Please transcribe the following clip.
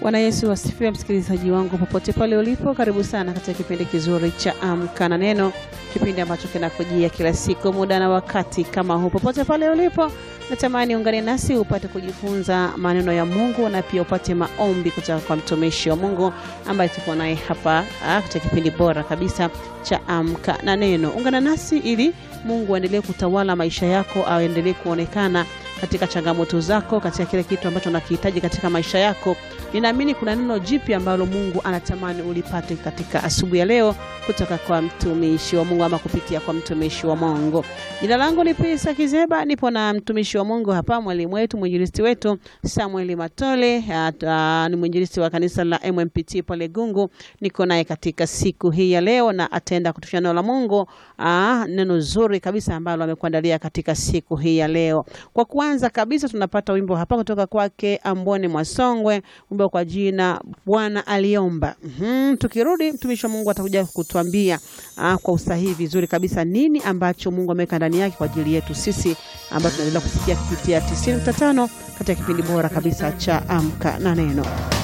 Bwana Yesu asifiwe, msikilizaji wangu popote pale ulipo, karibu sana katika kipindi kizuri cha Amka na Neno, kipindi ambacho kinakujia kila siku muda na wakati kama huu. Popote pale ulipo, natamani ungane nasi upate kujifunza maneno ya Mungu na pia upate maombi kutoka kwa mtumishi wa Mungu ambaye tuko naye hapa ah, katika kipindi bora kabisa cha Amka na Neno. Ungana nasi ili Mungu aendelee kutawala maisha yako, aendelee kuonekana katika changamoto zako, katika kile kitu ambacho unakihitaji katika maisha yako. Ninaamini kuna neno jipya ambalo Mungu anatamani ulipate katika asubuhi ya leo kutoka kwa mtumishi wa Mungu ama kupitia kwa mtumishi wa Mungu. Jina langu ni Pisa Kizeba, nipo na mtumishi wa Mungu hapa, mwalimu wetu, mwinjilisti wetu Samuel Matole. At, uh, ni mwinjilisti wa kanisa la MMPT pale Gungu. Niko naye katika siku hii ya leo na ataenda kutushia neno la Mungu, uh, neno zuri kabisa ambalo amekuandalia katika siku hii ya leo. Kwa kwanza kabisa tunapata wimbo hapa kutoka kwake Ambone Mwasongwe, wimbo kwa jina Bwana aliomba. Mhm, tukirudi mtumishi wa Mungu atakuja kutuambia ah, kwa usahihi vizuri kabisa nini ambacho Mungu ameweka ndani yake kwa ajili yetu sisi ambao tunaendelea kusikia kupitia 90.5 katika kipindi bora kabisa cha Amka na Neno.